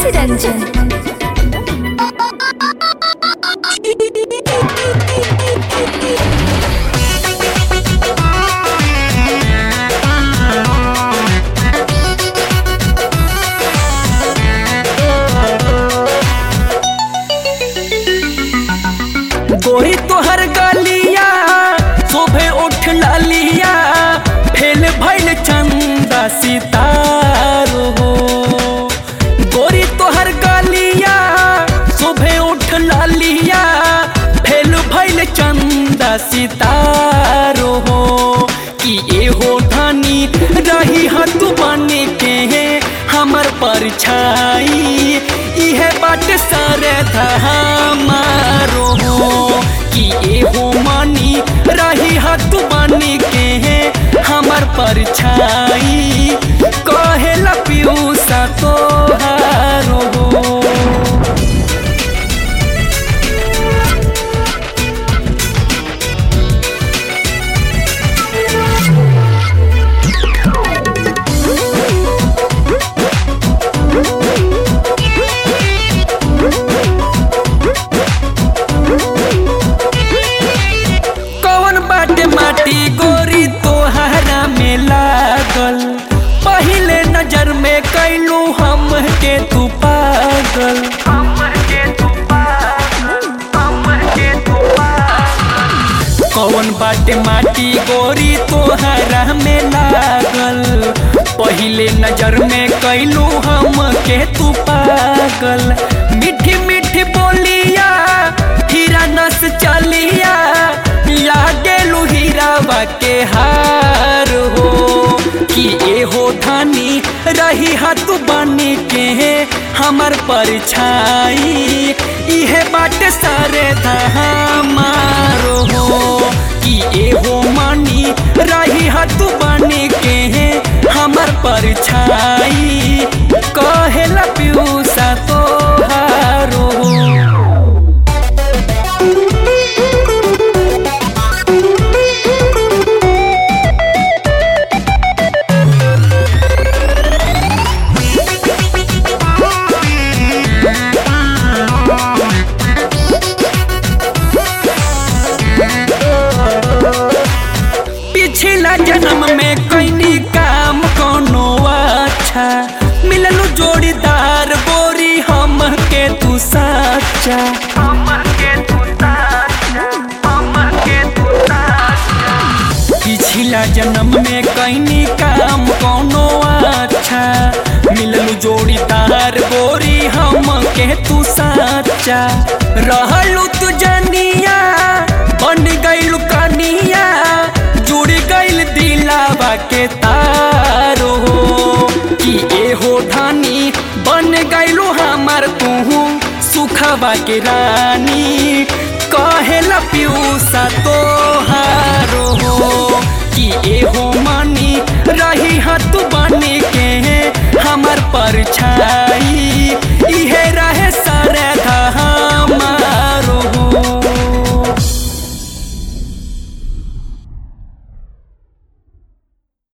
रंजन गोरी तोहर गलिया शोभे उठ लालिया फेल भइल चंदा सितारो हो गोरी तोहर गलिया शोभे उठ लालिया फेल भइल चंदा सितारो हो कि एहो धनी रही हत बने के हमर परछाई इहे बाट सरे हमारो हो कि एहो मानी रही हत बने के हमर परछाई कहेला पियूसा तोहारो हो कौन बाटे माटी गोरी तोहरा में लागल पहिले नजर में कैलू हम के तू पागल कौन बाटे माटी गोरी तोहरा में लागल पहिले नजर में कैलू हम के तू पागल मीठी मीठी बोलिया हीरा नस चलिया लागेलू हीरावा के हार हो कि एहो धनी रही हाथ बनी के हमर परछाई इहे बाट सारे हमारो हो कि एहो मानी रही हाथ बनी के हमर परछाई कहेला पियूसा तोहारो हो पिछला जन्म में कैनी काम कोनो अच्छा मिललू जोड़ीदार बोरी हम के तू साचा पिछला जन्म में कैनी काम कोनो अच्छा मिललू जोड़ीदार बोरी हम के तू साचा रहलू तू जनिया बन गइलू कनिया जुड़ गइल दिलावा के तारो हो कि एहो धानी बन गइलू हमार तू सुखवा के रानी कहेला पियूसा तोहारो हो कि एहो मानी रही हाथ बने के हमर परछाई